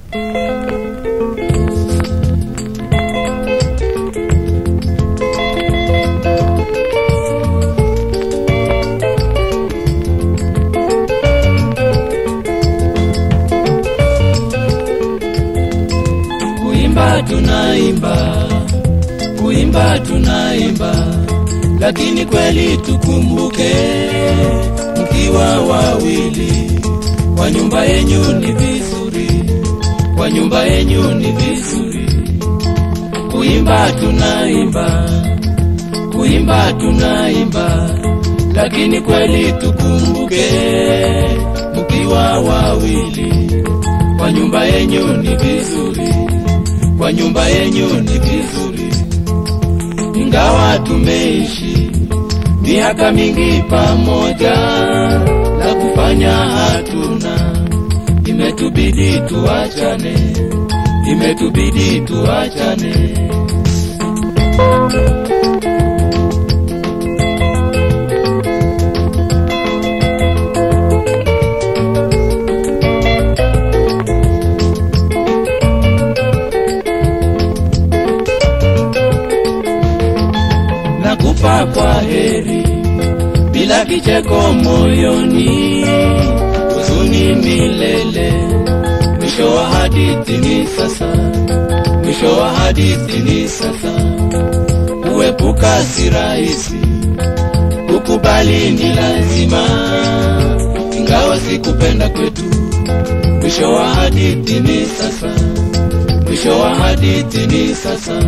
Kuimba tunaimba, kuimba tunaimba, lakini kweli tukumbuke, mkiwa wawili kwa nyumba yenyu ni vizuri, kwa nyumba yenyu ni vizuri. Kuimba tunaimba, kuimba tunaimba, lakini kweli tukumbuke, mkiwa wawili kwa nyumba yenyu ni vizuri, kwa nyumba yenyu ni vizuri. Ingawa tumeishi miaka mingi pamoja, la kufanya hatuna, imetubidi tuachane, imetubidi tuachane. nakupa kwa heri bila kicheko moyoni, huzuni milele. Mwisho wa hadithi ni sasa, mwisho wa hadithi ni sasa. Kuepuka si rahisi, kukubali ni lazima, ingawa sikupenda kwetu. Mwisho wa hadithi ni sasa, mwisho wa hadithi ni sasa.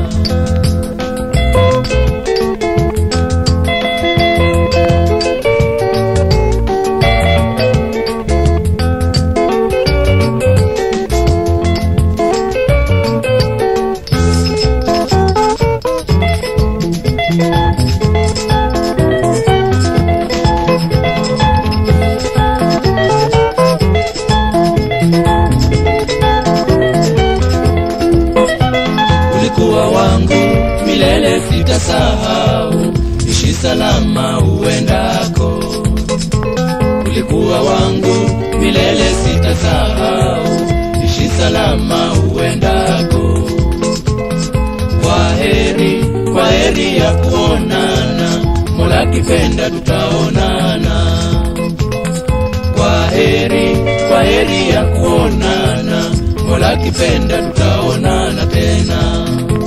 ulikuwa wangu milele, sitasahau. Ishi salama uendako, ulikuwa wangu milele, sitasahau. Ishi salama uendako. Kwa heri, kwa heri ya kuonana, Mola kipenda tutaonana. Kwa heri, kwa heri ya kuonana, Mola kipenda tutaonana tena.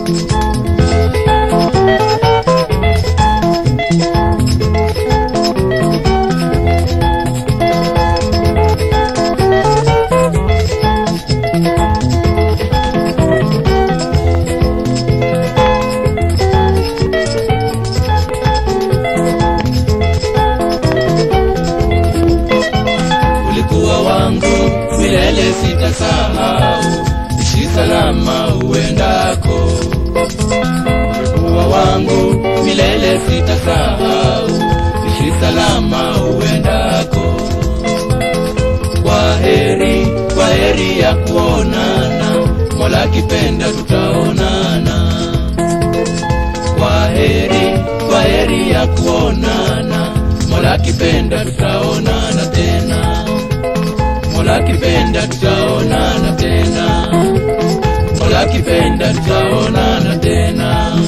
ulikuwa wangu milele, sitasahau. Ishi salama uendako, ulikuwa wangu milele, sitasahau. Ishi salama uendako. Kwa heri, kwa heri ya kuonana, Mola kipenda tutaonana. Kwa heri, kwa heri ya kuonana, Mola kipenda tutaonana tena. Mola kipenda tutaonana tena, Mola kipenda tutaonana tena.